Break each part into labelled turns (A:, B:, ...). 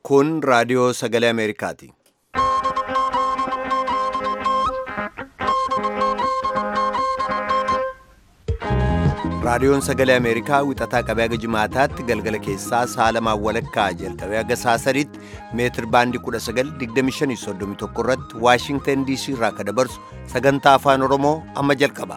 A: Kun raadiyoo sagalee Ameerikaati. Raadiyoon sagalee Ameerikaa wixataa qabee haga jimaataatti galgala keessaa saalamaan walakkaa jalqabee haga saasaritti meetir baandii 1925 irratti Waashingtan DC irraa akka dabarsu sagantaa afaan Oromoo amma jalqaba.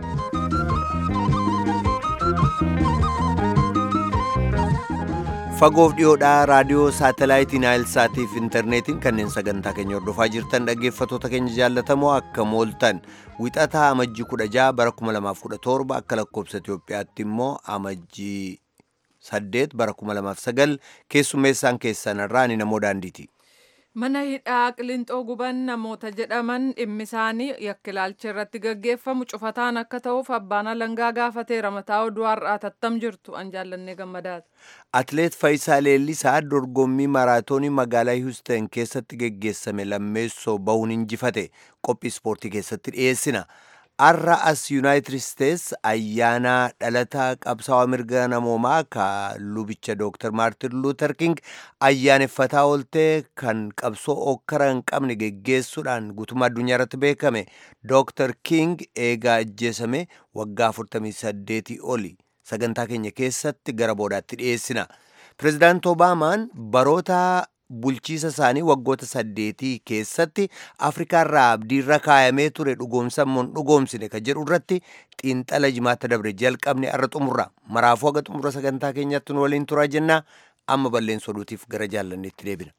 A: Fagoof dhiyoodhaa raadiyoo saatalaayitii Naayilsaatii fi intarneetiin kanneen sagantaa keenya hordofaa jirtan dhaggeeffattoota keenya jaallatamoo akka mooltan wixataa amajjii 16 bara 2017 akka lakkoobsa Itoophiyaatti immoo amajjii 8 bara 2009 keessummeessaan keessan irraa ni namoo daandiiti.
B: Mana hidhaa Qilinxoo guban namoota jedhaman dhimmi isaanii yakkilaalcha irratti gaggeeffamu cufataan akka ta'uuf abbaan alangaa gaafateera mataa oduu har'aa tattam jirtu an jaallannee gammadaati.
A: Atileet Faayisaa Leellisaa dorgommii maraatoonii magaalaa Hiwustan keessatti geggeessame lammeessoo bahuun injifate qophii ispoortii keessatti dhiyeessina. Har'a as Yuunaayitid Isteets ayyaana dhalataa qabsaa'aa mirga namoomaa ka lubicha Dr. Maartin Luuter King ayyaaneffataa ooltee kan qabsoo okkara hin qabne geggeessuudhaan guutummaa addunyaa irratti beekame Dr. King eegaa ajjeesame waggaa 48 oli sagantaa keenya keessatti gara boodaatti dhiyeessina. Pireezidaanti Obaamaan baroota bulchiisa isaanii waggoota saddeetii keessatti afrikaarraa abdiirra kaayamee ture dhugoomsammoon dhugoomsine ka jedhu irratti xiinxala jimaata dabre jalqabne arra xumurra maraafuu haga xumura sagantaa keenyaatti nu waliin turaa jennaa amma balleessa oduutiif gara jaallanneetti deebina.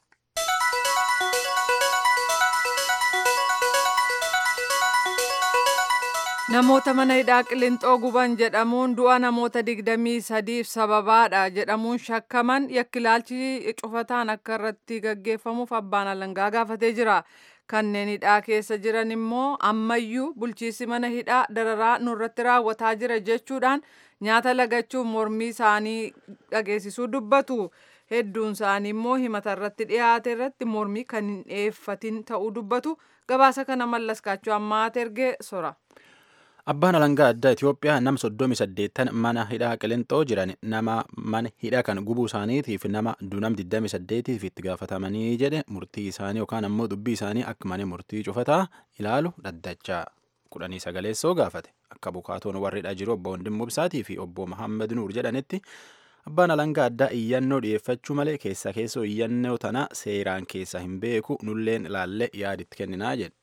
B: Namoota mana hidhaa Qilinxoo guban jedhamuun du'a namoota digdamii sadiif sababaadha jedhamuun shakkaman yakkilaalchi cufataan akka irratti gaggeeffamuuf abbaan alangaa gaafatee jira. Kanneen hidhaa keessa jiran immoo ammayyuu bulchiisi mana hidhaa dararaa nurratti raawwataa jira jechuudhaan nyaata lagachuun mormii isaanii dhageessisuu dubbatu. Hedduun isaanii immoo himata irratti dhiyaate irratti mormii kan hin dhiyeeffatin ta'uu dubbatu. Gabaasa kana mallaskaachuu ammaa ergee sora.
C: Abbaan alangaa addaa Itoophiyaa nama soddomi saddeettan mana hidhaa Qilinxoo jiran nama mana hidhaa kan gubuu isaaniitiif nama dunam 28tiif itti gaafatamanii jedhe murtii isaanii yookaan ammoo dubbii isaanii akka mana murtii cufataa ilaalu dhaddachaa kudhanii sagaleessoo gaafate akka bukaatoon warri hidhaa jiru obbo Wandimmoo Ibsaatii fi obbo Mahammad Nuur jedhanitti abbaan alangaa addaa iyyannoo dhiyeeffachuu malee keessa keessoo iyyannoo tana seeraan keessa hin beeku nulleen ilaallee yaaditti kenninaa jedhe.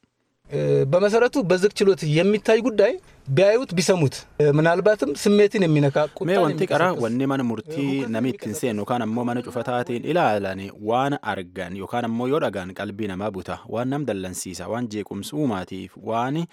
D: በመሰረቱ በዝግ ችሎት የሚታይ ጉዳይ ቢያዩት ቢሰሙት ምናልባትም ስሜትን የሚነካ
C: mee wanti qara wanni mana murtii nami ittiin seenu yookaan ammoo mana cufataatiin ilaalan waan argan yookaan ammoo yoo dhagan qalbii namaa buta waan nam dallansiisa waan jeequmsa uumaatiif waan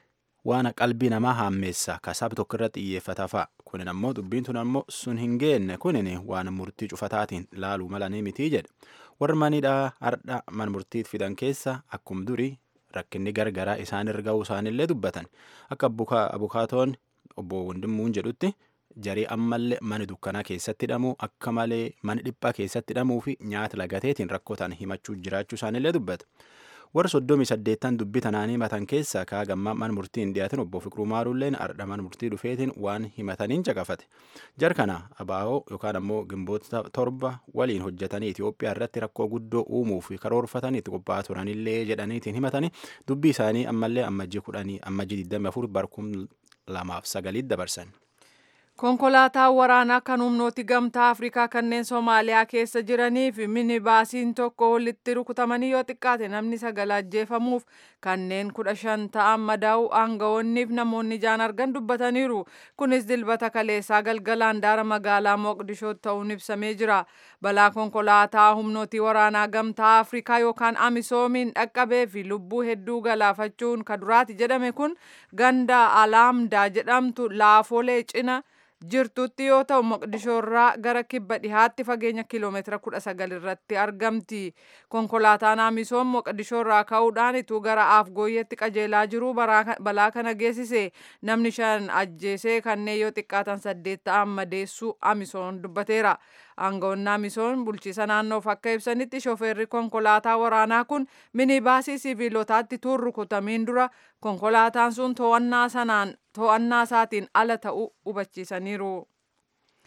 C: waan qalbii namaa haammeessa kasaab tokko irratti xiyyeeffata fa'a kunin ammoo dubbiin tun ammoo sun hin geenne kunin waan murtii cufataatiin laaluu malanii mitii jedhe warri manidhaa hardha man murtiit fidan keessa akkum durii rakkinni gargaraa isaan irra ga'uu isaanillee dubbatan akka abukaatoon obbo Wandimmuun jedhutti jarii ammallee mana dukkanaa keessatti hidhamuu akka malee mana dhiphaa keessatti hidhamuu fi nyaata lagateetiin rakkootaan himachuu jiraachuu isaanillee dubbata. warra soddomii saddeettan dubbii tanaanii matan keessa kaa gammaa mana murtii hin dhiyaatin obbo Fiqiruu Maaruulleen ardha mana murtii dhufeetiin waan himataniin caqafate. Jar kana abaa'oo yookaan ammoo gimboota torba waliin hojjetanii Itoophiyaa irratti rakkoo guddoo uumuuf karoorfatanii itti qophaa'aa turanillee jedhaniitiin himatanii dubbii isaanii ammallee ammajjii kudhanii ammajjii 24 barkum lamaaf sagaliit dabarsan.
B: Konkolaataan waraanaa kan humnooti gamtaa Afrikaa kanneen Somaaliyaa keessa jiranii fi minibaasiin tokko walitti rukutamanii yoo xiqqaate namni sagal ajjeefamuuf kanneen kudha shan ta'an madaa'u aangawoonniif namoonni ijaan argan dubbataniiru. Kunis dilbata kaleessaa galgalaan daara magaalaa Moqdishoo ta'uun ibsamee jira. Balaa konkolaataa humnooti waraanaa gamtaa Afrikaa yookaan Amisoomiin dhaqqabee fi lubbuu hedduu galaafachuun kaduraati jedhame kun ganda Alaamdaa jedhamtu laafolee cina. jirtutti yoo ta'u moqdishoo irraa gara kibba dhihaatti fageenya kiiloomeetira kudha sagal irratti argamti konkolaataan amisoom moqdishoo irraa ka'uudhaan ituu gara afgooyyetti qajeelaa jiru balaa kana geessise namni shan ajjeesee kanneen yoo xiqqaatan saddeet ta'an madeessuu amisoon dubbateera aangawoonni amisoon bulchiisa naannoof akka ibsanitti shooferri konkolaataa waraanaa kun minibaasii siviilotaatti tuun rukutamiin dura konkolaataan sun to'annaa sanaan to'annaa isaatiin ala ta'uu hubachiisaniiru.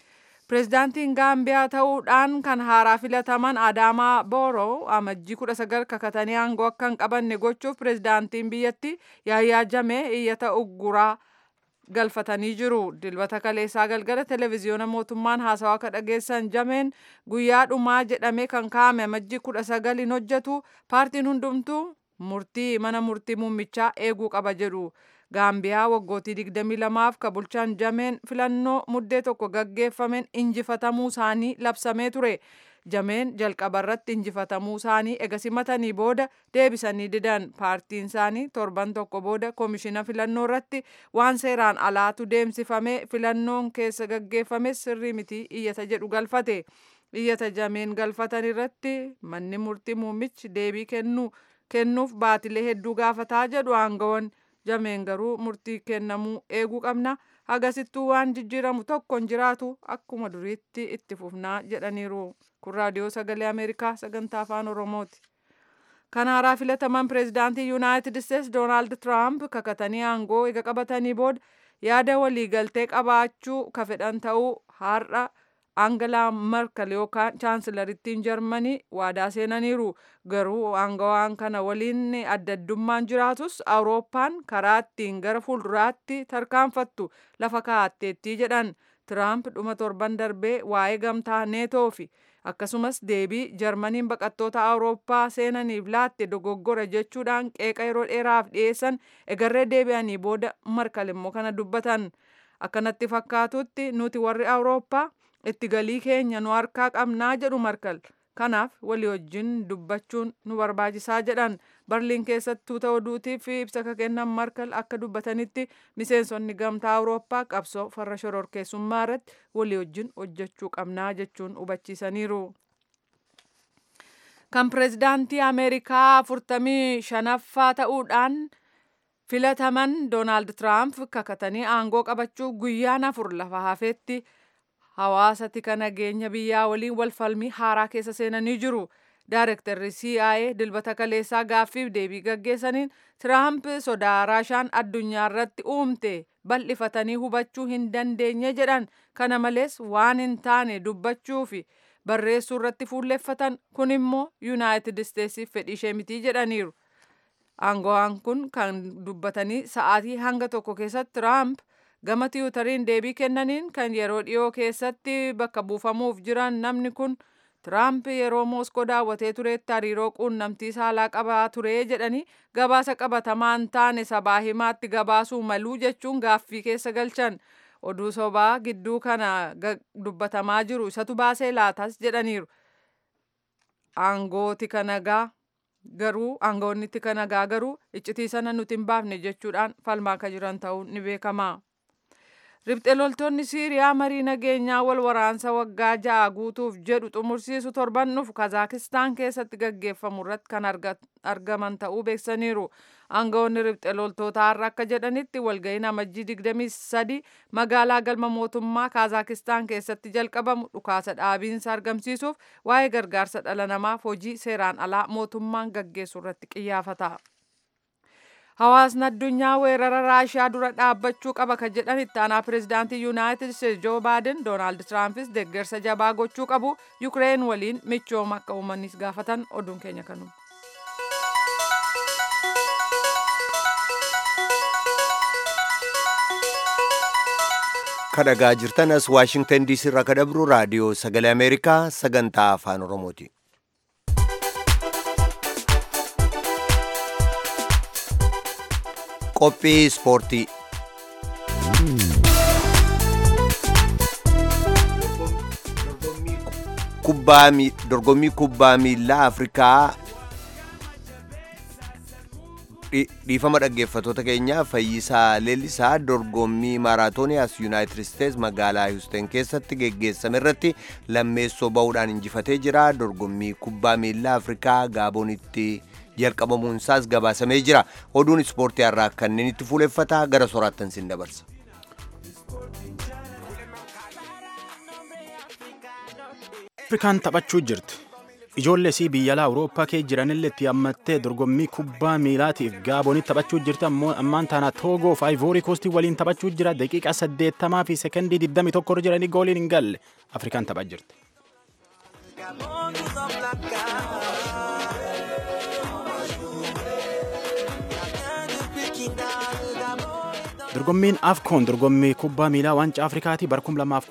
B: Pireezidaantiin Gaambiyaa ta'uudhaan kan haaraa filataman Adaamaa Booroo amajjii kudha sagal kakatanii aangoo akka hin qabanne gochuuf pireezidaantiin biyyatti Yaayyaa Jamee iyyata ugguraa galfatanii jiru. Dilbata kaleessaa galgala televezyiyoona mootummaan haasawaa akka dhageessan Jameen guyyaa dhumaa jedhamee kan kaa'ame amajjii kudha sagal hin hojjetu paartiin hundumtuu murtii mana murtii muummichaa eeguu qaba jedhu. Gaambiyaa waggootii 22f ka bulchaan Jameen filannoo muddee tokko gaggeeffameen injifatamuu isaanii labsamee ture. Jameen jalqaba irratti injifatamuu isaanii ega simatanii booda deebisanii didan paartiin isaanii torban tokko booda koomishina filannoo irratti waan seeraan alaatu deemsifamee filannoon keessa gaggeeffame sirrii miti iyyata jedhu galfate. Iyyata jameen galfatan irratti manni murtii muummichi deebii kennuuf baatilee hedduu gaafataa jedhu aangawoon jameen garuu murtii kennamuu eeguu qabna. Hagasittuu waan jijjiiramu tokko hin jiraatu akkuma duriitti itti fufnaa jedhaniiru. Kun raadiyoo sagalee Ameerikaa sagantaa afaan Oromooti. Kan haaraa filataman pireezidaantii Yuunaayitid Isteets Doonaald Tiraamp kakatanii aangoo ega qabatanii booda yaada waliigaltee qabaachuu ka fedhan ta'uu har'a Aangalaa Merkel yookaan chaansilarittiin Jarmanii waadaa seenaniiru. Garuu aangawaan kana waliin adda addummaan jiraatus Awurooppaan karaa ittiin gara fuulduraatti tarkaanfattu lafa kaa'atteettii jedhan. Tiraamp dhuma torban darbee waa'ee gamtaa neetoo fi akkasumas deebii jarmaniin baqattoota awurooppaa seenaniif laatte dogoggora jechuudhaan qeeqa yeroo dheeraaf dhiyeessan egarree deebi'anii booda markal immoo kana dubbatan akkanatti fakkaatutti nuti warri awurooppaa itti galii keenya nu harkaa qabnaa jedhu markal kanaaf walii wajjin dubbachuun nu barbaachisaa jedhan barliin keessatti tuuta oduutiif ibsa ka kennan markal akka dubbatanitti miseensonni gamtaa awurooppaa qabsoo farra shororkeessummaa irratti walii wajjin hojjechuu qabnaa jechuun hubachiisaniiru. kan pireezidaantii ameerikaa afurtamii shanaffaa ta'uudhaan filataman doonaald tiraamp kakatanii aangoo qabachuu guyyaan afur lafa hafeetti hawaasa tika nageenya biyyaa waliin walfalmii haaraa keessa seenanii jiru. Daarektarri CIA dilbata kaleessaa gaaffiif deebii gaggeessaniin Tiraamp sodaa Raashaan addunyaa irratti uumte bal'ifatanii hubachuu hin dandeenye jedhan. Kana malees waan hin taane dubbachuu fi barreessuu irratti fuulleffatan kun immoo Yuunaayitid Isteetsiif fedhii ishee mitii jedhaniiru. Aangawaan kun kan dubbatanii sa'aatii hanga tokko keessatti Tiraamp gama tiwutariin deebii kennaniin kan yeroo dhiyoo keessatti bakka buufamuuf jiran namni kun Tiraamp yeroo Mooskoo daawwatee turetti hariiroo quunnamtii saalaa qabaa ture jedhanii gabaasa qabatamaa hin taane sabaa himaatti gabaasuu maluu jechuun gaaffii keessa galchan. Oduu sobaa gidduu kana dubbatamaa jiru isatu baasee laatas jedhaniiru. Aangooti kanagaa garuu aangoonni tika nagaa garuu iccitii sana nuti hin baafne jechuudhaan falmaa akka jiran ta'uun ni beekama. Ribxe loltoonni Siiriyaa marii nageenyaa wal waraansa waggaa ja'a guutuuf jedhu xumursiisu torban dhufu Kazaakistaan keessatti gaggeeffamu irratti kan argaman ta'uu beeksaniiru. Aangawoonni ribxe loltootaa har'a akka jedhanitti walga'iin amajjii 23 magaalaa galma mootummaa Kazaakistaan keessatti jalqabamu dhukaasa dhaabiinsa argamsiisuuf waa'ee gargaarsa dhala namaaf hojii seeraan alaa mootummaan gaggeessu irratti qiyyaafata. Hawaasni addunyaa weerara Raashiyaa dura dhaabbachuu qaba kan jedhan itti aanaa pireezidaantii Yuunaayitid Isteetsi Joo Baaden Doonaald Tiraampis deeggarsa jabaa gochuu qabu Yukireen waliin michooma akka uumanis gaafatan oduun keenya kanuma.
A: kadhagaa jirtan as waashingtan diisii irraa kadhabru raadiyoo sagalee ameerikaa sagantaa afaan oromooti. qophii ispoortii dorgommii kubbaa miilaa afrikaa dhiifama dhaggeeffatoota keenya fayyisaa leellisaa dorgommii maaraatoonii as yuunaayitid isteets magaalaa hiwusteen keessatti geggeessame irratti lammeessoo ba'uudhaan injifatee jira dorgommii kubbaa miilaa afrikaa gaaboonitti jalqabamuun isaas gabaasamee jira oduun ispoortii irraa kanneen itti fuuleffata gara soraattan sin dabarsa.
C: afrikaan taphachuu jirti Ijoollee sii biyya alaa Awurooppaa kee jiranillee itti hammattee dorgommii kubbaa miilaatiif Gaabonitti taphachuu jirti ammoo ammaan taana Toogoo fi Ivory Coast waliin taphachuu jira daqiiqaa saddeettamaa fi sekondii digdamii tokko irra jiranii gooliin hin galle Afrikaan taphaa jirti. Dorgommiin AFCON dorgommii kubbaa miilaa waancaa Afrikaati bara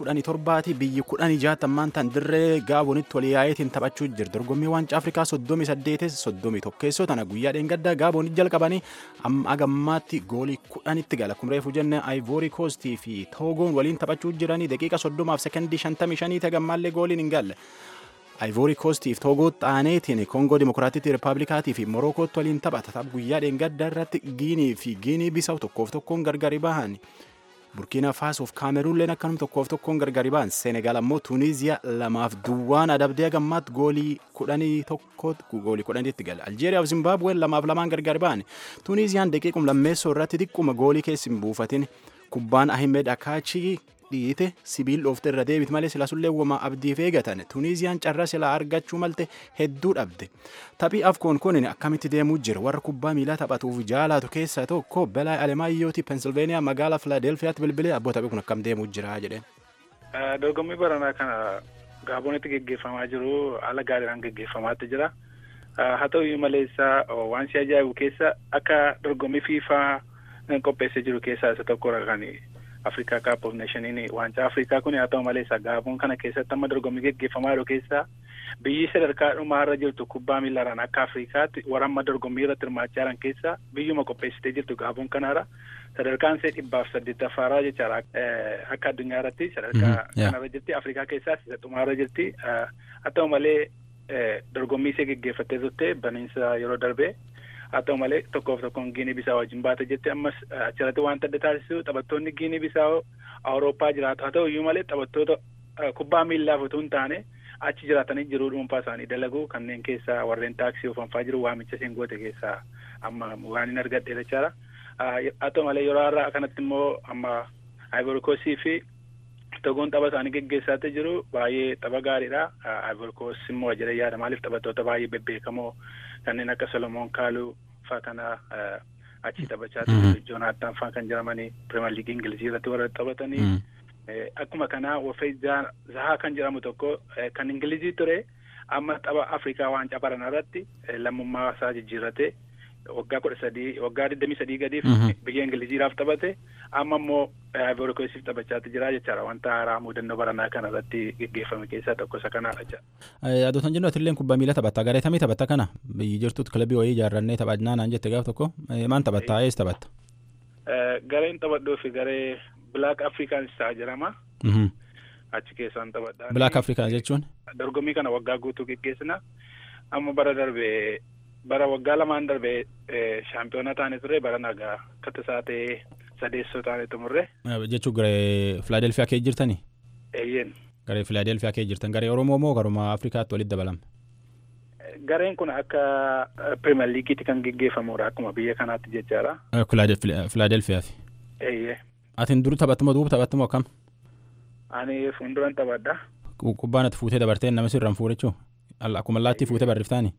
C: 2017 biyyi 16 ammaan tan dirree Gaabonitti walii yaa'iitiin taphachuu jira. Dorgommii waancaa Afrikaa 38 31 keessoo tana guyyaa dheengaddaa Gaabonitti jalqabanii amma agammaatti goolii 10tti gala. Akkuma reefu jenne Ivory Coast fi Togoon waliin taphachuu jiranii daqiiqa 30 fi sekondii 55 tagammaallee gooliin hin galle. Ivory Coast fi Toogoo xaaneetiin Koongoo Dimokiraatittii Rippaabilikaatii fi Morokootti waliin taphata. Tapha guyyaa dheengaddaa irratti Giinii fi Giinii Bisaw tokkoof tokkoon gargari bahan. Burkiina Faasoo fi Kaameruunleen akkanuma tokkoof tokkoon gargari bahan. Senegaal ammoo Tuuniiziyaa lamaaf duwwaan adabdee gammaatti goolii kudhanii tokko goolii kudhaniitti gala. Aljeeriyaa fi Zimbaabuween lamaaf lamaan gargari bahan. Tuuniiziyaan daqiiqum lammeessoo irratti xiqquma goolii keessi hin buufatin. Kubbaan Ahimed Akaachii dhiite sibiil dhoofte irra deebit malee sila sullee uumamaa abdiif eegatan tuuniiziyaan carraa silaa argachuu malte hedduu dhabde taphii afkoon kun akkamitti deemuu jira warra kubbaa miilaa taphatuuf jaalatu keessaa tokko belaa alemaayyooti pensilveeniyaa magaalaa filaadelfiyaatti bilbilee abboo taphii kun akkam deemuu jira jedheen.
E: dorgommii baranaa kana gaabonitti geggeeffamaa jiru haala gaariidhaan geggeeffamaatti jira haa ta'u maleessa waan si ajaa'ibu keessa akka dorgommii fiifaa qopheessee jiru keessaa isa tokkodha kan Afrikaa Cup of Nationiin waancaa Afrikaa kun haa ta'u malee isa gaaboon kana keessatti amma dorgommii geggeeffamaa jiru keessaa biyyi sadarkaa dhumaarra jirtu kubbaa miilaraan akka Afrikaatti warra amma dorgommii irratti hirmaachaa jiran keessaa biyyuma qopheessitee jirtu gaaboon kanaara sadarkaan ishee dhibbaaf saddeettaffaarraa jechaadha akka addunyaa irratti sadarkaa kanarra jirti Afrikaa keessaas isa dhumaarra jirti haa ta'u malee dorgommii ishee geggeeffattee turte baniinsa yeroo darbee haa ta'u malee tokkoof tokkoon giinii bisaa wajjin baate jetti ammas achirratti wanta adda taasisu taphattoonni giinii bisaa awurooppaa jiraatu haa ta'u iyyuu malee taphattoota kubbaa miillaaf utuu hin taane achi jiraatanii jiruu dhuunfaa isaanii dalagu kanneen keessaa warreen taaksii oofaa jiru waamicha isheen goote keessaa amma waan hin argadhe jechaadha. Haa ta'u malee yeroo har'aa kanatti immoo amma Ivory Coast fi Togoon tapha isaanii geggeessaatti jiru baay'ee tapha gaariidha. Ivory Coast immoo jedhee yaada maaliif taphattoota baay'ee bebbeekamoo kanneen akka Solomoon Kaaluu faa kana achi taphachaa ture Joonaatan faa kan jedhamanii Pirimeer Liigii Ingilizii irratti warra taphatanii akkuma kanaa Wofee Zahaa kan jedhamu tokko kan Ingilizii ture amma tapha Afrikaa waancaa barana irratti lammummaa isaa jijjiirratee waggaa kudha sadii waggaa digdamii sadii gadiif biyya Ingiliziidhaaf taphate amma immoo Ivory Coastiif taphachaatti jira jechaadha wanta haaraa mudannoo baranaa kana irratti geggeeffame keessaa tokko isa kanaadha jecha.
C: Adoota jennu atilleen kubbaa miilaa taphatta garee tamii taphatta kana biyyi jirtutti kilabii wayii ijaarrannee taphannaa naan jette gaaf tokko maan taphatta ees taphatta.
E: Gareen taphadhuu fi garee Black Africans ta'a jedhama. Achi keessaan taphadhaa.
C: Black Africans jechuun.
E: Dorgommii kana waggaa guutuu geggeessina amma bara darbee bara waggaa lamaan darbee shaampiyoona taane ture bara nagaa akka isaa ta'ee sadeessoo taane xumurre.
C: Jechuun garee Filaadelfiyaa kee jirtanii?
E: Eeyyeen.
C: Garee Filaadelfiyaa kee jirtan garee Oromoo moo garuma Afrikaatti walitti dabalame?
E: Gareen kun akka Pirimeer Liigiitti kan geggeeffamudha akkuma biyya kanaatti jechaadha.
C: Filaadelfiyaa fi.
E: Eeyyee.
C: Atiin dur taphattumoo duuba taphattumoo akkam?
E: Ani fuulduran taphadha.
C: Kubbaan ati fuutee dabartee nama sirraan fuudhechuu? Akkuma allaattii fuutee barriftaani?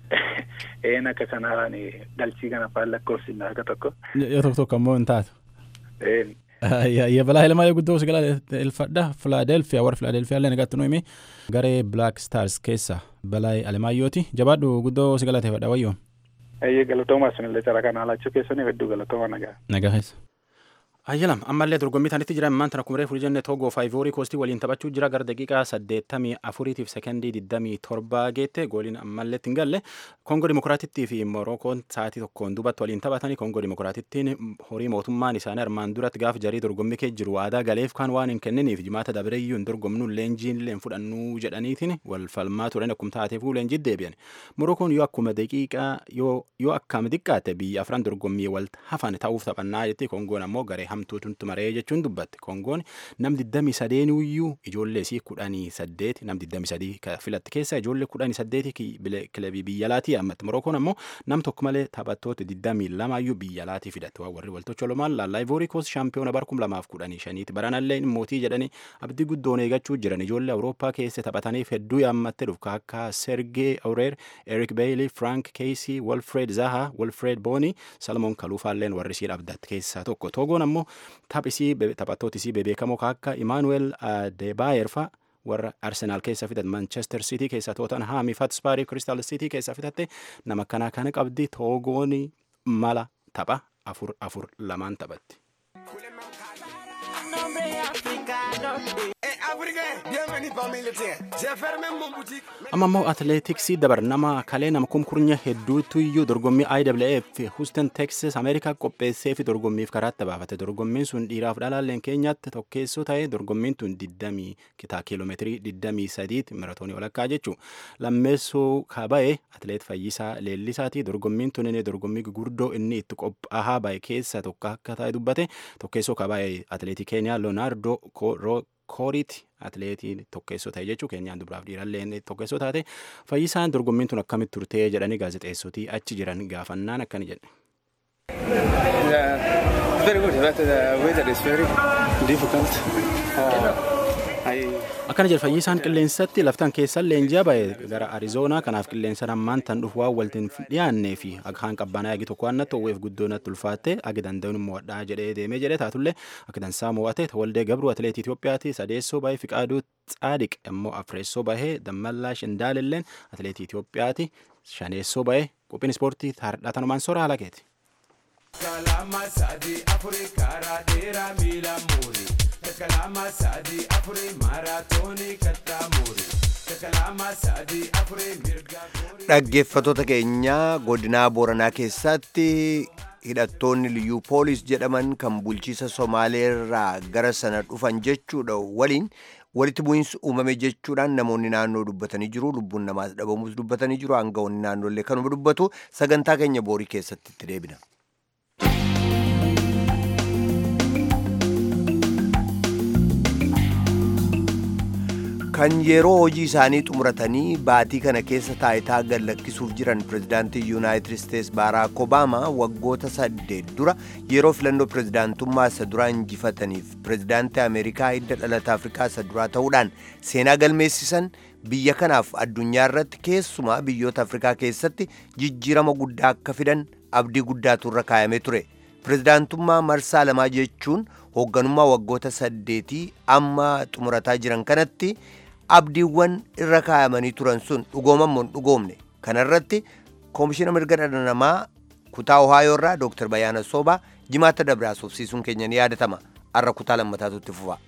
E: Een akka kanaan galchii kana faan lakkoofsinna akka tokko.
C: Yoo tokko tokko ammoo hin taatu.
E: Een.
C: Yebalaa ilmaa guddoo si galateeffadha Filaadelfiyaa warra Filaadelfiyaa illee nagaatti nuyi garee Black Stars keessa balaa Alemaayooti jabaadhu guddoo si galateeffadha wayyoo.
E: Eeyyee galatoomaa sunillee cara kana alaachuu keessanii hedduu galatooma nagaa.
C: Nagaa keessa. Ayyalam ammallee dorgommii tanitti jiran immaan tana kumree furii jenne Toogoo fi Ivory Coastii waliin taphachuu jira gara daqiiqaa saddeettamii afuriitiif sekondii digdamii torbaa geette gooliin ammallee hin galle Koongoo Dimokiraatittii fi Morookoon sa'aatii tokkoon duubatti waliin taphatanii Koongoo Dimokiraatittiin horii mootummaan isaanii armaan duratti gaafa jarii dorgommii kee jiru waadaa galeef kan waan hin kenniniif jimaata dabreeyyuu hin dorgomnu leenjiin leen fudhannuu jedhaniitiin wal falmaa turan akkuma taateefuu leenjii deebi'an Morookoon yoo akkuma daqiiqaa yoo akkam xiqqaate biyya afran dorgommii wal hafan ta'uuf taphannaa jetti Koongoon ammoo garee hamtuutu maree jechuun dubbatte kongoon nam 23 iyyuu ijoollee isii 18 nam 23 filatti keessa ijoollee 18 kilabii biyya alaatii ammatti morookoon ammoo nam tokko malee taphattoota 22 iyyuu biyya alaatii fidatte waan warri waltocholomaan laallaa ivoori koos shaampiyoona bara 2015 baranallee mootii jedhanii abdii guddoon eegachuu jiran ijoollee awurooppaa keessa taphataniif hedduu yaammattee dhufka akka sergee aureer erik beeyli frank keesii wolfred zaha wolfred booni salmoon kaluufaalleen warri isii dhabdatte keessaa tokko togoon ammoo taphattoota isii bebeekamoo akka imaanuweel adeebaayer fa'a warra arsenaal keessa fidat manchester city keessa tootanhaami fatspaarii kristal city keessa fitatte nama akkanaa kana qabdi togoon mala tapha afur afur lamaan taphatti. amma immoo atileetiksii dabar nama kalee nama kumkurnya hedduutu iyyuu dorgommii IWF Houston Texas Ameerikaa qopheessee fi dorgommiif karaatti baafate dorgommiin sun dhiiraaf dhalaalleen keenyatti tokkeessoo ta'e dorgommiin tun 20 kitaa kiiloomeetirii 23 maratoonii walakkaa jechuu lammeessoo kaba'e atileet Fayyisaa Leellisaati dorgommiin tun inni dorgommii gurguddoo inni itti qophaa'aa ba'e keessa tokko akka ta'e dubbate tokkeessoo kaba'e atileetii Keeniyaa Leonardo kooriiti atileetii tokkeessoo ta'e jechuu keenyaan dubaraaf dhiirallee tokkeessoo taate fayyisaan dorgommiin tun akkamitti turtee jedhanii gaazexeessotii achi jiran gaafannaan akkani jedhe. akkana jedhe fayyisaan qilleensatti laftan keessan leenji'a ba'e gara arizoonaa kanaaf qilleensa ammaan tan dhufu waan waltiin dhiyaannee fi akkaan qabbanaa agi tokko waan natti owweef guddoo natti ulfaatte agi danda'uun mo'adhaa jedhee deemee jedhee taatullee akka dansaa mo'ate waldee gabruu atileetii Itoophiyaati sadeessoo ba'ee fiqaaduu tsaadiq immoo afreessoo bahee dammallaash indaalilleen atileetii Itoophiyaati shaneessoo ba'ee qophiin ispoortii tanumaan sora haala keeti. Kalama sadii afurii karaa dheeraa miila muurii. Kalama sadii afurii maaraatoonii kattaa muurii.
A: Dhaggeeffattoota keenyaa godinaa Booranaa keessatti hidhattoonni liyyuu poolis jedhaman kan bulchiisa Somaaleerraa gara sana dhufan jechuudha waliin walitti bu'iinsi uumame jechuudhaan namoonni naannoo dubbatanii jiru lubbuun namaas dhabamuus dubbatanii jiru aangawoonni naannoollee kanuma dubbatu sagantaa keenya boorii keessatti itti deebina. kan yeroo hojii isaanii xumuratanii baatii kana keessa taayitaa gad lakkisuuf jiran pirezidaantii yuunaayitid isteets baaraak obaamaa waggoota saddeet dura yeroo filannoo pirezidaantummaa isa duraa injifataniif pirezidaantii ameerikaa hidda dhalata afrikaa isa duraa ta'uudhaan seenaa galmeessisan biyya kanaaf addunyaa irratti keessumaa biyyoota afrikaa keessatti jijjiirama guddaa akka fidan abdii guddaatu irra kaayamee ture pirezidaantummaa marsaa lamaa jechuun hoogganummaa waggoota saddeetii amma xumurataa jiran kanatti abdiiwwan irra kaayamanii turan sun dhugoomamoo hin dhugoomne kanarratti koomishina mirga dhala namaa kutaa ohaayoo irraa dooktar Bayaana Soobaa jimaata dabraa soofsiisuun keenya ni yaadatama har'a kutaa lammataatu itti fufa.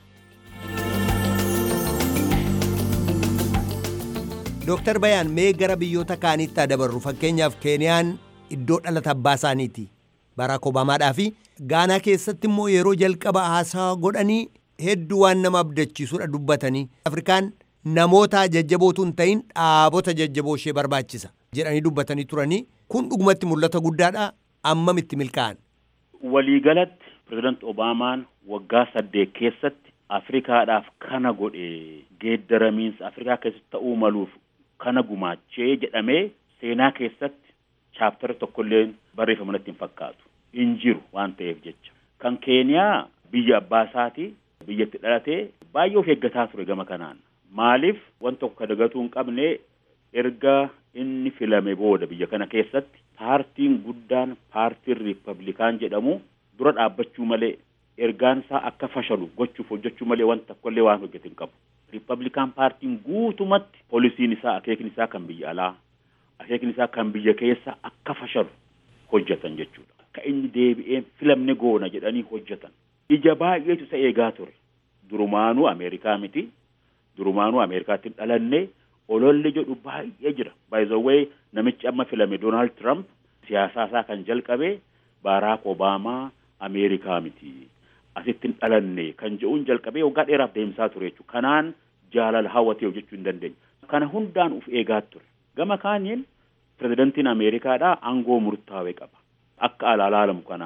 A: Dooktar Bayaan mee gara biyyoota kaaniitti dabarru fakkeenyaaf Keeniyaan iddoo dhalata abbaa isaaniiti Baraak Obaamaadhaa fi Gaanaa keessatti immoo yeroo jalqaba haasaa godhanii hedduu waan nama abdachiisudha dubbatanii Afrikaan namoota jajjabootu hin ta'in dhaabota jajjaboo ishee barbaachisa jedhanii dubbatanii turanii kun dhugumatti mul'ata guddaadha ammamitti milkaa'an.
F: Waliigalatti pirezidaanti Obaamaan waggaa saddeet keessatti Afrikaadhaaf kana godhe geeddaramiinsa Afrikaa keessatti ta'uu maluuf kana gumaachee jedhamee seenaa keessatti chaaptara tokkollee barreeffamanitti hin fakkaatu hin jiru waan ta'eef jecha kan keeniyaa biyya abbaa isaatii biyyatti dhalatee baay'ee of eeggataa ture gama kanaan maaliif waan tokko dagatuu hin qabne erga inni filame booda biyya kana keessatti paartiin guddaan paartiin riippablikaan jedhamu dura dhaabbachuu malee ergaan isaa akka fashalu gochuuf hojjechuu malee waan tokkollee waan hojjete hin qabu. Riippablikaan paartiin guutumatti poolisiin isaa akeekni isaa kan biyya alaa akeekni isaa kan biyya keessa akka fashalu hojjetan jechuudha. Akka inni deebi'ee filamne goona jedhanii hojjetan. Ija baay'eetu isa eegaa ture. Durumaanuu Ameerikaa miti. Durumaanuu Ameerikaatti dhalanne ololli jedhu baay'ee jira. By the way namichi amma filame Donald Trump siyaasaa isaa kan jalqabe Baaraak Obaamaa Ameerikaa miti. Asitti hin dhalanne kan jedhuun jalqabee waggaa dheeraaf deemsaa ture jechuudha. Kanaan jaalala hawwatee hojjechuu hin dandeenye. Kana hundaan uf eegaa ture. Gama kaaniin pirezidantiin Ameerikaadhaa aangoo murtaa'e qaba. Akka alaalaalamu kanaa miti.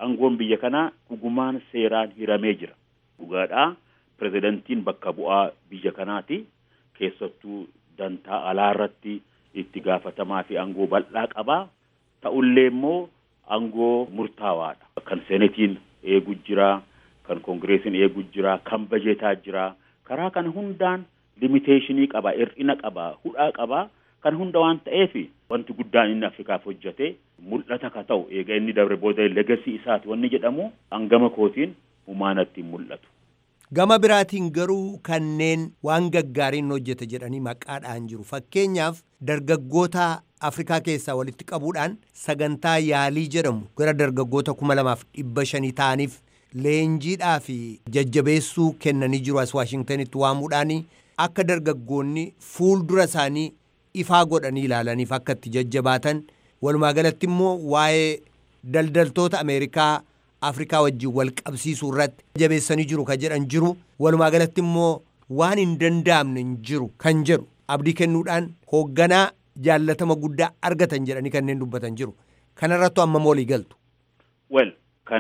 F: aangoon biyya kanaa dhugumaan seeraan hiramee jira. Dhugaadhaa pirezidantiin bakka bu'aa biyya kanaati. Keessattuu dantaa alaa irratti itti gaafatamaa fi aangoo bal'aa qabaa. Ta'ullee immoo aangoo murtaawaadha. Kan seenetiin eegu jira, kan koongireesiin eegu jira, kan bajeetaa jira. Karaa kana hundaan limiteeshinii qaba, hir'ina qaba, hudhaa qaba. Kan hunda waan ta'eef wanti guddaan inni Afrikaaf hojjete mul'ata ka ta'u eega inni dabre booda legasii isaati wanni jedhamu hangama kootiin humaanatti mul'atu.
A: Gama biraatiin garuu kanneen waan gaggaariin hojjete jedhanii maqaadhaan jiru. Fakkeenyaaf dargaggoota Afrikaa keessaa walitti qabuudhaan sagantaa yaalii jedhamu gara dargaggoota kuma lamaaf dhibba shanii ta'aniif leenjiidhaa fi jajjabeessuu kennanii jiru as Waashingtanitti waamuudhaan akka dargaggoonni fuuldura isaanii ifaa godhanii ilaalaniif akka itti jajjabaatan walumaa galatti immoo waa'ee daldaltoota Ameerikaa Afrikaa wajjin wal qabsiisuu irratti jabeessanii jiru kan jedhan jiru walumaa galatti immoo waan hin danda'amne hin jiru kan jedhu abdii kennuudhaan hoogganaa jaallatama guddaa argatan jedhanii kanneen dubbatan jiru kanarrattu amma moolii galtu.
F: Well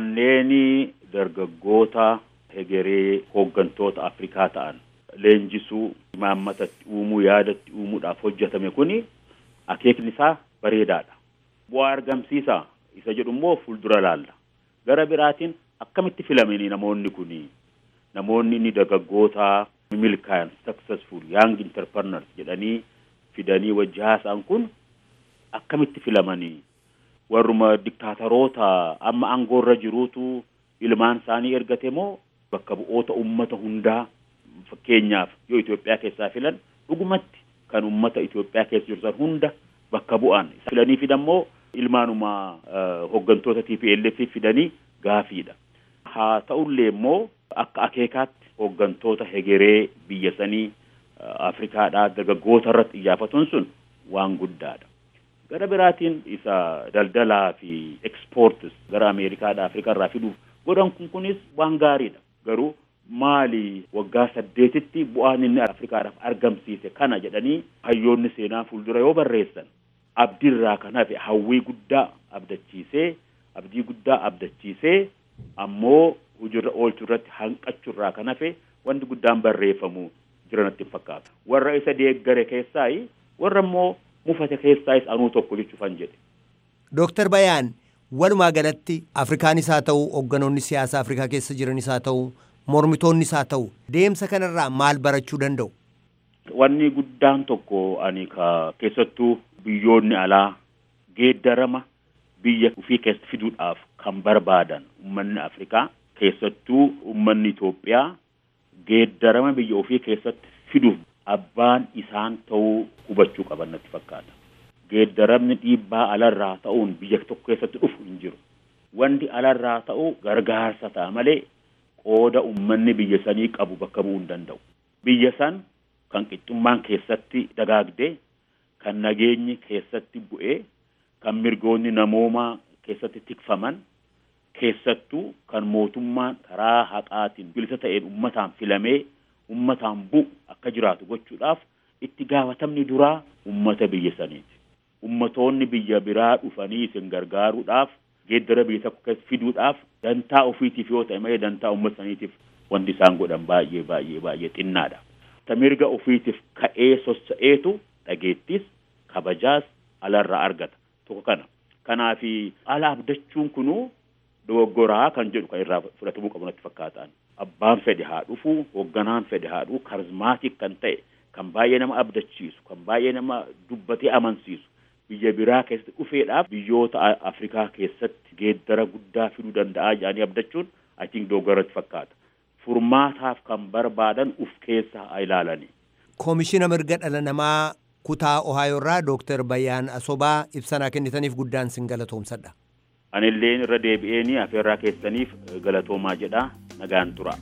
F: kanneen dargaggoota hegeree hooggantoota Afrikaa ta'an leenjisuu imaammatatti uumuu yaadatti uumuudhaaf hojjetame kuni akeekni isaa bareedaadha. Bu'aa argamsiisaa isa jedhu immoo fuuldura laalla. Gara biraatiin akkamitti filamanii namoonni kuni namoonni inni dargaggoota milkaa'an successful young entrepreneurs jedhanii fidanii wajji haasa'an kun akkamitti filamanii warruma diktaataroota amma aangoorra jiruutu ilmaan isaanii ergate moo bakka bu'oota ummata hundaa fakkeenyaaf yoo Itoophiyaa keessaa filan dhugumatti kan ummata Itoophiyaa keessa jiru san hunda bakka bu'an filanii fidammoo ilmaanuma hooggantoota TPLF fidanii gaafiidha. Haa ta'ullee immoo akka akeekaatti hooggantoota hegeree biyya sanii Afrikaadhaa dargaggoota irratti xiyyaafatuun sun waan guddaadha. Gara biraatiin isa daldalaa fi ekspoortis gara Ameerikaadhaa Afrikaa irraa fiduuf godhan kun kunis waan gaariidha. Garuu maali waggaa saddeetitti bu'aan inni Afrikaadhaaf argamsiise kana jedhanii hayyoonni seenaa fuuldura yoo barreessan abdiirraa kan hafe hawwii guddaa abdachiisee abdii guddaa abdachiisee ammoo hojiirra oolchuu irratti hanqachuurraa kan hafe wanti guddaan barreeffamu jiranatti fakkaata. Warra isa deeggare keessaayi warra immoo mufate keessaayis anuu tokko jechuufan jedhe.
A: Dooktar Bayaan walumaa galatti Afrikaanis haa ta'u hoogganoonni siyaasaa Afrikaa keessa jiranis haa ta'u mormitoonnis haa ta'u deemsa kanarraa maal barachuu danda'u?
F: Wanni guddaan tokko ani ka keessattuu biyyoonni alaa geeddarama biyya ofii keessa fiduudhaaf kan barbaadan ummanni Afrikaa keessattuu ummanni Itoophiyaa geeddarama biyya ofii keessatti fiduuf abbaan isaan ta'uu hubachuu qaban natti fakkaata. Geeddaramni dhiibbaa alarraa ta'uun biyya tokko keessatti dhufu hin jiru. Wanti alarraa ta'u gargaarsa ta'a malee qooda ummanni biyya sanii qabu bakka bu'uu hin danda'u. Biyya san kan qixxummaan keessatti dagaagdee, kan nageenyi keessatti bu'ee, kan mirgoonni namoomaa keessatti tikfaman, keessattuu kan mootummaan karaa haqaatiin bilisa ta'een ummataan filamee ummataan bu'u akka jiraatu gochuudhaaf itti gaafatamni duraa ummata biyya saniiti. Ummatoonni biyya biraa dhufanii isin gargaaruudhaaf geeddara biyya tokko keessa fiduudhaaf dantaa ofiitiif yoo ta'e malee dantaa ummata saniitiif wanti isaan godhan baay'ee baay'ee baay'ee xinnaadha. Ta mirga ofiitiif ka'ee sossa'eetu dhageettis kabajaas alarraa argata tokko kana. Kanaafi ala abdachuun kunuu dogoggoraa kan jedhu kan irraa fudhatamuu qabu natti fakkaataan. Abbaan fedhe haa dhufu, hoogganaan fedhe haa dhufu, karizmaatik kan ta'e, kan baay'ee nama abdachiisu, kan baay'ee nama dubbatee amansiisu. Biyya biraa keessatti dhufeedhaaf biyyoota Afrikaa keessatti geeddara guddaa fiduu danda'a jedhanii abdachuun I think dogoggoratti fakkaata. Furmaataaf kan barbaadan uf keessa haa ilaalani.
A: Koomishina mirga dhala namaa kutaa Ohaayoo irraa Dooktar Bayyaan Asobaa ibsanaa kennitaniif guddaan sin galatoomsadha.
F: Anilleen irra deebi'eenii afeerraa keessaniif galatoomaa jedha nagaan tura.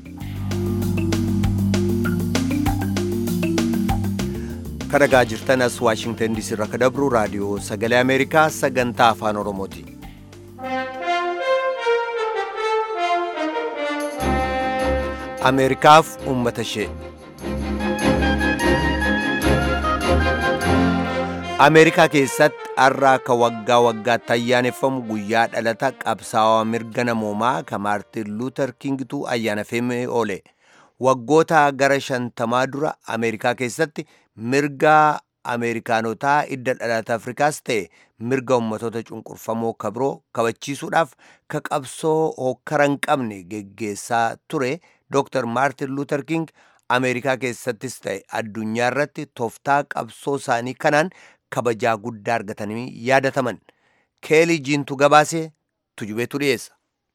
A: Kadhagaa jirtan as Waashingtan DC irraa kadabru raadiyoo sagalee Ameerikaa sagantaa afaan Oromooti. Ameerikaaf uummata ishee. ameerikaa keessatti har'a akka waggaa waggaatti ayyaaneffamu guyyaa dhalata qabsaa'aa mirga namoomaa ka maartin luuter kingitu ayyaaneffamee oole waggoota gara shantamaa dura ameerikaa keessatti mirga ameerikaanotaa idda dhalata afrikaas ta'e mirga ummatoota cunqurfamoo kabiroo kabachiisuudhaaf ka qabsoo hokkara hin qabne geggeessaa ture dr maartin luuter king ameerikaa keessattis ta'e addunyaa irratti tooftaa qabsoo isaanii kanaan kabajaa guddaa argatanii yaadataman keelii jiintu gabaasee tujubeetu dhiyeessa.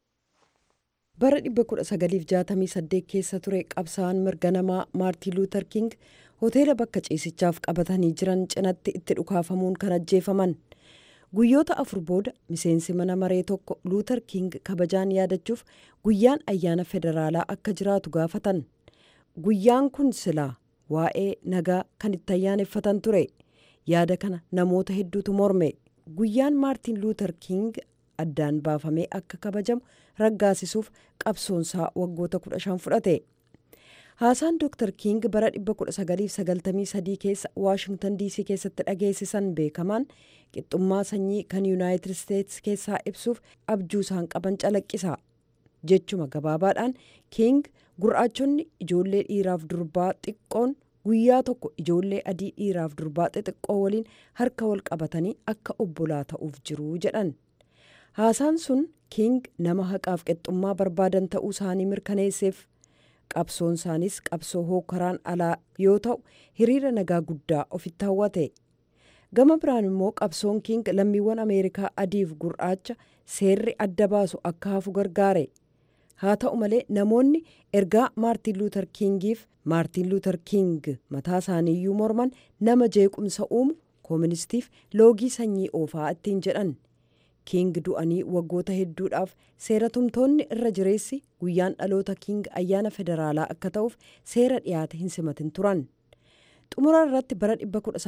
G: bara 1968 keessa ture qabsaa'aan mirga namaa maartiin luuter king hoteela bakka ciisichaaf qabatanii jiran cinatti itti dhukaafamuun kan ajjeefaman guyyoota afur booda miseensi mana maree tokko luuter king kabajaan yaadachuuf guyyaan ayyaana federaalaa akka jiraatu gaafatan guyyaan kun silaa waa'ee nagaa kan itti ayyaaneffatan ture yaada kana namoota hedduutu morme guyyaan maartiin luuter king addaan baafamee akka kabajamu raggaasisuuf qabsoonsaa waggoota 15 fudhate haasaan dr king bara 1993 keessa waashingtan dc keessatti dhageessisan beekamaan qixxummaa sanyii kan yuunaayitid isteetsi keessaa ibsuuf abjuu isaan qaban calaqqisa jechuma gabaabaadhaan king gurraachonni ijoollee dhiiraaf durbaa xiqqoon guyyaa tokko ijoollee adii dhiiraaf durbaa xixiqqoo waliin harka wal qabatanii akka obbolaa ta'uuf jiru jedhan haasaan sun king nama haqaaf qixxummaa barbaadan ta'uu isaanii mirkaneesseef qabsoon isaanis qabsoo hookaraan alaa yoo ta'u hiriira nagaa guddaa ofitti hawwate gama biraan immoo qabsoon king lammiiwwan ameerikaa adiif gurraacha seerri adda baasu akka hafu gargaare haa ta'u malee namoonni ergaa maartiin luuter kingiif maartiin luuter king mataa isaaniiyyuu morman nama jeequmsa uumu kooministiif loogii sanyii oofaa ittiin jedhan king du'anii waggoota hedduudhaaf seera tumtoonni irra jireessi guyyaan dhaloota king ayyaana federaalaa akka ta'uuf seera dhiyaate hin simatin turan xumura irratti bara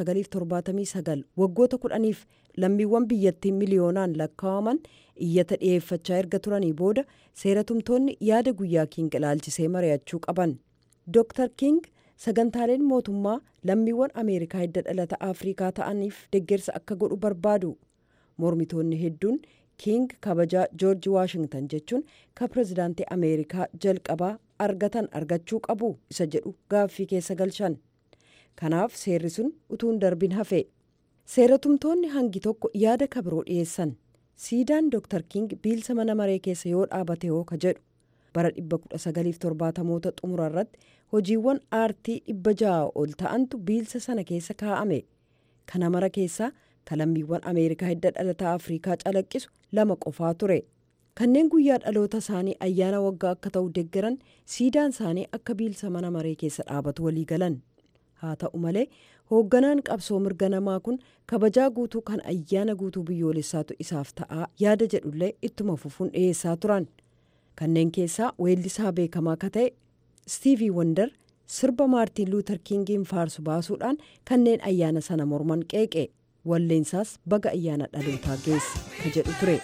G: 1979 waggoota kudhaniif lammiiwwan biyyattii miliyoonaan lakkaa'aman iyyata dhiyeeffachaa erga turanii booda seera tumtoonni yaada guyyaa king ilaalchisee mari'achuu qaban dr king sagantaaleen mootummaa lammiiwwan ameerikaa hidda dhalata afrikaa ta'aniif deeggarsa akka godhu barbaadu mormitoonni hedduun king kabajaa joorji waashingtan jechuun ka pirezidaantii ameerikaa jalqabaa argatan argachuu qabu isa jedhu gaaffii keessa galchan kanaaf seerri sun utuun darbin hafe seeratumtoonni hangi tokko yaada kabiroo dhiyeessan siidaan dr king biilsa mana maree keessa yoo dhaabate hoo ka jedhu bara 1970moota xumura irratti hojiiwwan aartii dhibba ja'a ol ta'antu biilsa sana keessa kaa'ame kana mara keessaa kalammiiwwan ameerikaa hidda dhalataa afrikaa calaqqisu lama qofaa ture kanneen guyyaa dhaloota isaanii ayyaana waggaa akka ta'u deeggaran siidaan isaanii akka biilsa mana maree keessa dhaabatu walii galan haa ta'u malee hoogganaan qabsoo mirga namaa kun kabajaa guutuu kan ayyaana guutuu biyyoolessaatu isaaf ta'aa yaada jedhullee ittuma fufuun dhiyeessaa turan kanneen keessaa weellisaa beekamaa akka ta'e stiivii wandar sirba maartiin luuter kingiin faarsu baasuudhaan kanneen ayyaana sana morman qeeqe walleensaas baga ayyaana dhalootaa geesse ka jedhu ture.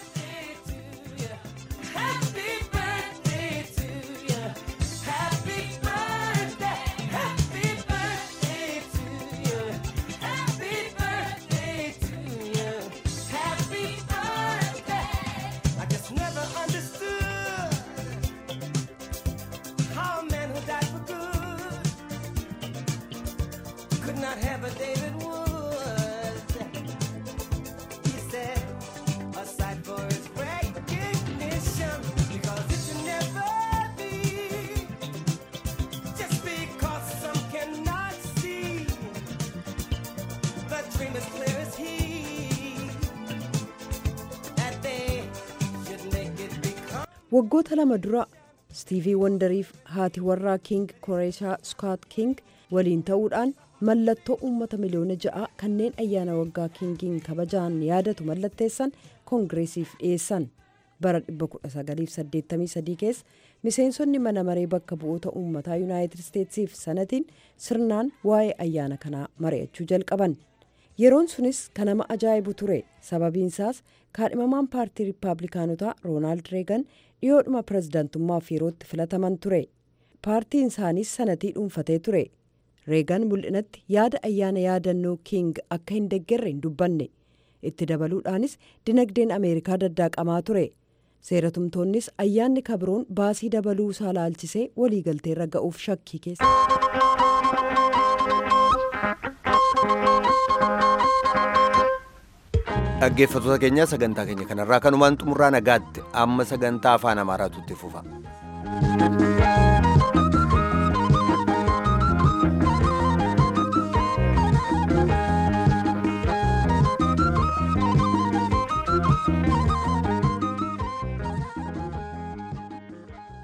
G: waggoota lama dura stiivii wandariif haati warraa king koreeshaa skaat king waliin ta'uudhaan mallattoo uummata miliyoona ja'a kanneen ayyaana waggaa kingiin kabajaan yaadatu mallatteessan koongireesiif dhiyeessan bara 1983 keessa miseensonni mana maree bakka bu'oota uummataa yuunaayitid isteetsiif sanatiin sirnaan waa'ee ayyaana kanaa mari'achuu jalqaban yeroon sunis kan nama ajaa'ibu ture sababiinsaas kaadhimamaan paartii riippaabilikaanotaa roonaald reegan dhiyoodhuma pirezidaantummaaf yerootti filataman ture paartiin isaaniis sanatii dhuunfatee ture reegan mul'inatti yaada ayyaana yaadannoo kiing akka hin deeggarre hin dubbanne itti dabaluudhaanis dinagdeen ameerikaa daddaaqamaa ture seeratumtoonnis ayyaanni kabroon baasii dabaluu isaa laalchisee waliigalteerra ga'uuf shakkii keessa.
A: dhaggeeffattoota keenya sagantaa keenya kanarraa kanumaan xumurraa nagaatti amma sagantaa afaan amaaraatu itti fufa.